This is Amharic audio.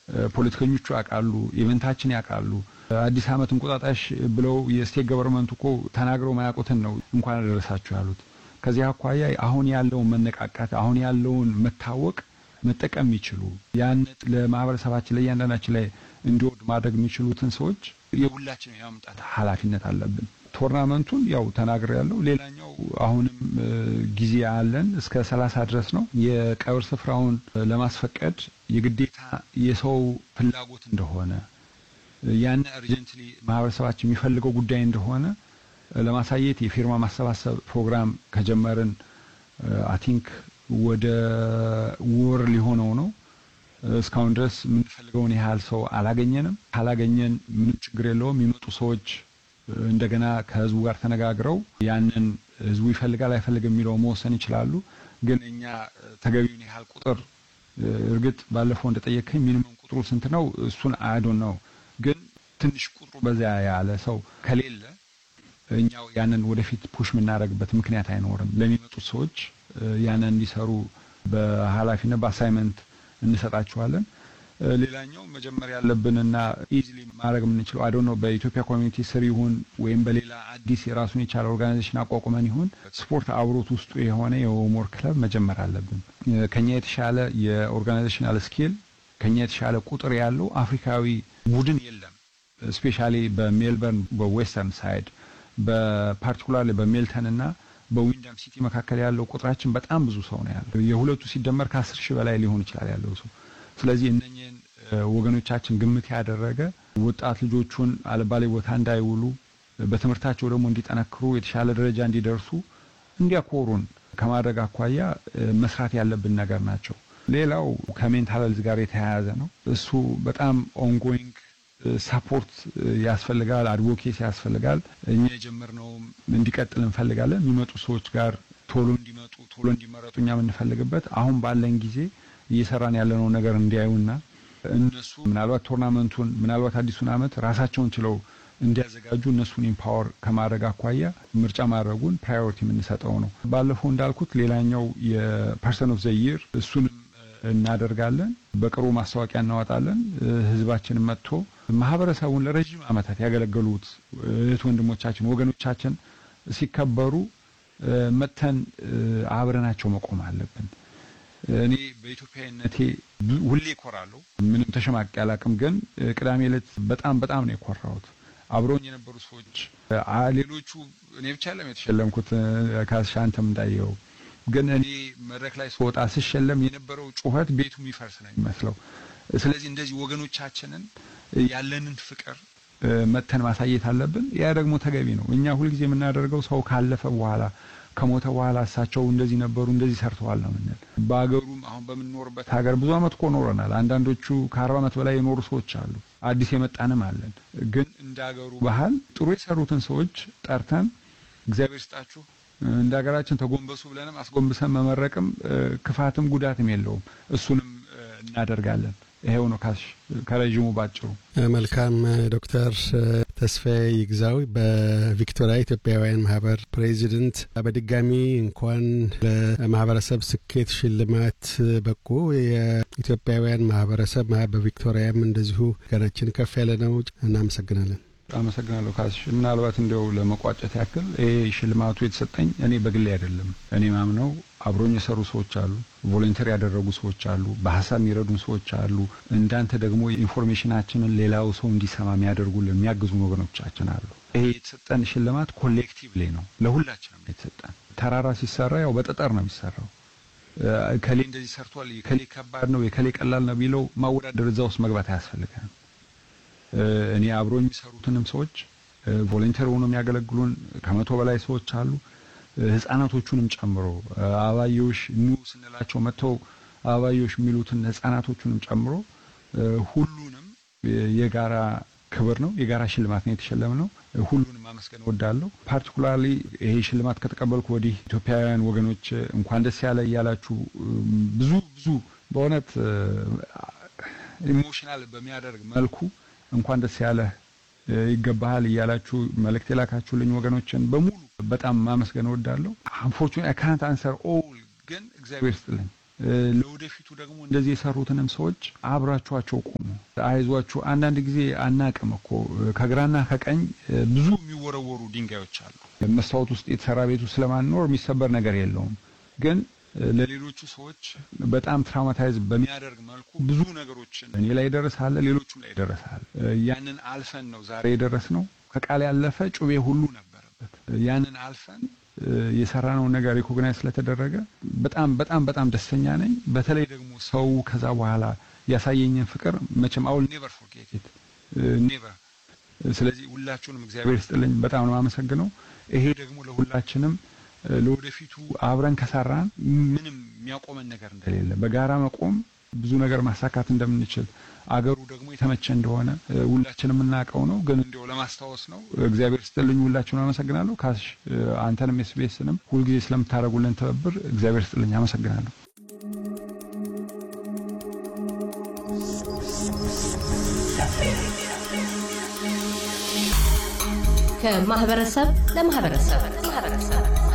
ፖለቲከኞቹ ያውቃሉ፣ ኢቨንታችን ያውቃሉ። አዲስ ዓመት እንቁጣጣሽ ብለው የስቴት ገቨርንመንት እኮ ተናግረው ማያውቁትን ነው እንኳን አደረሳችሁ ያሉት። ከዚህ አኳያ አሁን ያለውን መነቃቃት አሁን ያለውን መታወቅ መጠቀም የሚችሉ ያን ለማህበረሰባችን ለእያንዳንዳችን ላይ እንዲወድ ማድረግ የሚችሉትን ሰዎች የሁላችን የማምጣት ኃላፊነት አለብን። ቶርናመንቱን ያው ተናግሬ ያለው ሌላኛው አሁንም ጊዜ አለን እስከ ሰላሳ ድረስ ነው። የቀብር ስፍራውን ለማስፈቀድ የግዴታ የሰው ፍላጎት እንደሆነ ያን እርጀንትሊ ማህበረሰባችን የሚፈልገው ጉዳይ እንደሆነ ለማሳየት የፊርማ ማሰባሰብ ፕሮግራም ከጀመርን አይ ቲንክ ወደ ወር ሊሆነው ነው። እስካሁን ድረስ የምንፈልገውን ያህል ሰው አላገኘንም። ካላገኘን ምንም ችግር የለውም። የሚመጡ ሰዎች እንደገና ከህዝቡ ጋር ተነጋግረው ያንን ህዝቡ ይፈልጋል አይፈልግም የሚለው መወሰን ይችላሉ። ግን እኛ ተገቢውን ያህል ቁጥር እርግጥ ባለፈው እንደጠየቀኝ ሚኒመም ቁጥሩ ስንት ነው? እሱን አያዶን ነው። ግን ትንሽ ቁጥሩ በዚያ ያለ ሰው ከሌለ እኛው ያንን ወደፊት ፑሽ የምናደርግበት ምክንያት አይኖርም። ለሚመጡት ሰዎች ያንን እንዲሰሩ በኃላፊነት በአሳይመንት እንሰጣቸዋለን። ሌላኛው መጀመር ያለብንና ኢዚሊ ማድረግ የምንችለው አይ ነው በኢትዮጵያ ኮሚኒቲ ስር ይሁን ወይም በሌላ አዲስ የራሱን የቻለ ኦርጋናይዜሽን አቋቁመን ይሁን ስፖርት አብሮት ውስጡ የሆነ የሆምወር ክለብ መጀመር አለብን። ከኛ የተሻለ የኦርጋናይዜሽናል ስኪል ከኛ የተሻለ ቁጥር ያለው አፍሪካዊ ቡድን የለም። ስፔሻሊ በሜልበርን በዌስተርን ሳይድ በፓርቲኩላርሊ በሜልተን እና በዊንዳም ሲቲ መካከል ያለው ቁጥራችን በጣም ብዙ ሰው ነው ያለው። የሁለቱ ሲደመር ከአስር ሺህ በላይ ሊሆን ይችላል ያለው ሰው። ስለዚህ እነኝህን ወገኖቻችን ግምት ያደረገ ወጣት ልጆቹን አልባሌ ቦታ እንዳይውሉ በትምህርታቸው ደግሞ እንዲጠነክሩ የተሻለ ደረጃ እንዲደርሱ እንዲያኮሩን ከማድረግ አኳያ መስራት ያለብን ነገር ናቸው። ሌላው ከሜንታል ሄልዝ ጋር የተያያዘ ነው። እሱ በጣም ኦንጎይንግ ሳፖርት ያስፈልጋል፣ አድቮኬሲ ያስፈልጋል። እኛ የጀመርነውም እንዲቀጥል እንፈልጋለን። የሚመጡ ሰዎች ጋር ቶሎ እንዲመጡ ቶሎ እንዲመረጡ እኛ የምንፈልግበት አሁን ባለን ጊዜ እየሰራን ያለነው ነገር እንዲያዩና እነሱ ምናልባት ቶርናመንቱን ምናልባት አዲሱን ዓመት ራሳቸውን ችለው እንዲያዘጋጁ እነሱን ኢምፓወር ከማድረግ አኳያ ምርጫ ማድረጉን ፕራዮሪቲ የምንሰጠው ነው። ባለፈው እንዳልኩት ሌላኛው የፐርሰን ኦፍ ዘይር እሱንም እናደርጋለን። በቅርቡ ማስታወቂያ እናወጣለን። ህዝባችን መጥቶ ማህበረሰቡን ለረጅም ዓመታት ያገለገሉት እህት ወንድሞቻችን፣ ወገኖቻችን ሲከበሩ መጥተን አብረናቸው መቆም አለብን። እኔ በኢትዮጵያዊነቴ ሁሌ እኮራለሁ። ምንም ተሸማቂ አላቅም። ግን ቅዳሜ ዕለት በጣም በጣም ነው የኮራሁት። አብረውኝ የነበሩ ሰዎች ሌሎቹ እኔ ብቻ ለም የተሸለምኩት ካስሻ አንተም እንዳየው ግን እኔ መድረክ ላይ ስወጣ ስሸለም የነበረው ጩኸት ቤቱ የሚፈርስ ነው የሚመስለው። ስለዚህ እንደዚህ ወገኖቻችንን ያለንን ፍቅር መተን ማሳየት አለብን። ያ ደግሞ ተገቢ ነው። እኛ ሁልጊዜ የምናደርገው ሰው ካለፈ በኋላ ከሞተ በኋላ እሳቸው እንደዚህ ነበሩ እንደዚህ ሰርተዋል ነው ምንል። በሀገሩም አሁን በምንኖርበት ሀገር ብዙ ዓመት እኮ ኖረናል። አንዳንዶቹ ከአርባ ዓመት በላይ የኖሩ ሰዎች አሉ። አዲስ የመጣንም አለን። ግን እንደ ሀገሩ ባህል ጥሩ የሰሩትን ሰዎች ጠርተን እግዚአብሔር ስጣችሁ እንደ ሀገራችን ተጎንበሱ ብለንም አስጎንብሰን መመረቅም ክፋትም ጉዳትም የለውም። እሱንም እናደርጋለን። ይሄው ነው ካሽ ከረዥሙ ባጭሩ። መልካም ዶክተር ተስፋዬ ይግዛው በቪክቶሪያ ኢትዮጵያውያን ማህበር ፕሬዚደንት፣ በድጋሚ እንኳን ለማህበረሰብ ስኬት ሽልማት በቁ። የኢትዮጵያውያን ማህበረሰብ በቪክቶሪያም እንደዚሁ ገናችን ከፍ ያለ ነው። እናመሰግናለን። አመሰግናለሁ ካሽ። ምናልባት እንዲያው ለመቋጨት ያክል ይሄ ሽልማቱ የተሰጠኝ እኔ በግሌ አይደለም። እኔ ማምነው አብሮኝ የሰሩ ሰዎች አሉ፣ ቮለንተሪ ያደረጉ ሰዎች አሉ፣ በሀሳብ የሚረዱን ሰዎች አሉ። እንዳንተ ደግሞ ኢንፎርሜሽናችንን ሌላው ሰው እንዲሰማ የሚያደርጉልን የሚያግዙን ወገኖቻችን አሉ። ይሄ የተሰጠን ሽልማት ኮሌክቲቭሊ ነው፣ ለሁላችንም የተሰጠን። ተራራ ሲሰራ ያው በጠጠር ነው የሚሰራው። ከሌ እንደዚህ ሰርቷል፣ የከሌ ከባድ ነው፣ የከሌ ቀላል ነው ቢለው ማወዳደር እዛ ውስጥ መግባት አያስፈልገንም። እኔ አብሮ የሚሰሩትንም ሰዎች ቮለንተሪ ሆኖ የሚያገለግሉን ከመቶ በላይ ሰዎች አሉ። ህጻናቶቹንም ጨምሮ አበባዮሽ ኑ ስንላቸው መጥተው አበባዮሽ የሚሉትን ህጻናቶቹንም ጨምሮ ሁሉንም የጋራ ክብር ነው፣ የጋራ ሽልማት ነው የተሸለምነው። ሁሉንም ማመስገን እወዳለሁ። ፓርቲኩላርሊ ይሄ ሽልማት ከተቀበልኩ ወዲህ ኢትዮጵያውያን ወገኖች እንኳን ደስ ያለ እያላችሁ ብዙ ብዙ በእውነት ኢሞሽናል በሚያደርግ መልኩ እንኳን ደስ ያለህ ይገባሃል እያላችሁ መልእክት የላካችሁልኝ ወገኖችን በሙሉ በጣም ማመስገን እወዳለሁ። አንፎርቹኔትሊ አይ ካንት አንሰር ኦል ግን እግዚአብሔር ስጥልኝ ለወደፊቱ ደግሞ እንደዚህ የሰሩትንም ሰዎች አብራችኋቸው ቆሙ፣ አይዟችሁ። አንዳንድ ጊዜ አናቅም እኮ ከግራና ከቀኝ ብዙ የሚወረወሩ ድንጋዮች አሉ። መስታወት ውስጥ የተሰራ ቤቱ ስለማንኖር የሚሰበር ነገር የለውም ግን ለሌሎቹ ሰዎች በጣም ትራውማታይዝ በሚያደርግ መልኩ ብዙ ነገሮችን እኔ ላይ ደረሳለ፣ ሌሎቹም ላይ ደረሳል። ያንን አልፈን ነው ዛሬ የደረስ ነው። ከቃል ያለፈ ጩቤ ሁሉ ነበረበት። ያንን አልፈን የሰራነውን ነገር ሪኮግናይዝ ስለተደረገ በጣም በጣም በጣም ደስተኛ ነኝ። በተለይ ደግሞ ሰው ከዛ በኋላ ያሳየኝን ፍቅር መቼም አውል ኔቨር ፎርጌት ኢት ኔቨር። ስለዚህ ሁላችሁንም እግዚአብሔር ይስጥልኝ፣ በጣም ነው የማመሰግነው። ይሄ ደግሞ ለሁላችንም ለወደፊቱ አብረን ከሰራን ምንም የሚያቆመን ነገር እንደሌለ በጋራ መቆም ብዙ ነገር ማሳካት እንደምንችል አገሩ ደግሞ የተመቸ እንደሆነ ሁላችንም የምናውቀው ነው። ግን እንዲያው ለማስታወስ ነው። እግዚአብሔር ስጥልኝ። ሁላችሁን አመሰግናለሁ። ካሽ አንተንም ኤስቢኤስንም ሁልጊዜ ስለምታደርጉልን ትብብር እግዚአብሔር ስጥልኝ። አመሰግናለሁ። ከማህበረሰብ ለማህበረሰብ